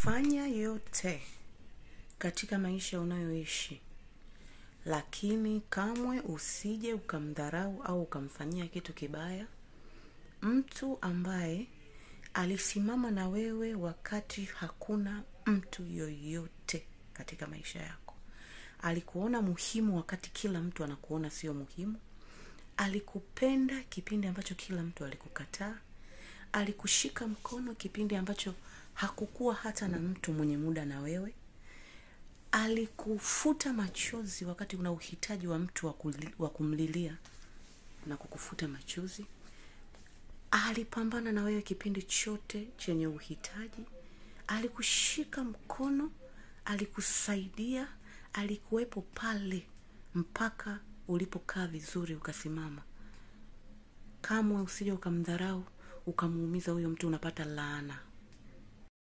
fanya yote katika maisha unayoishi lakini kamwe usije ukamdharau au ukamfanyia kitu kibaya mtu ambaye alisimama na wewe wakati hakuna mtu yoyote katika maisha yako alikuona muhimu wakati kila mtu anakuona sio muhimu alikupenda kipindi ambacho kila mtu alikukataa alikushika mkono kipindi ambacho hakukuwa hata na mtu mwenye muda na wewe alikufuta machozi wakati una uhitaji wa mtu wa kuli- wa kumlilia na kukufuta machozi alipambana na wewe kipindi chote chenye uhitaji alikushika mkono alikusaidia alikuwepo pale mpaka ulipokaa vizuri ukasimama kamwe usije ukamdharau ukamuumiza huyo mtu unapata laana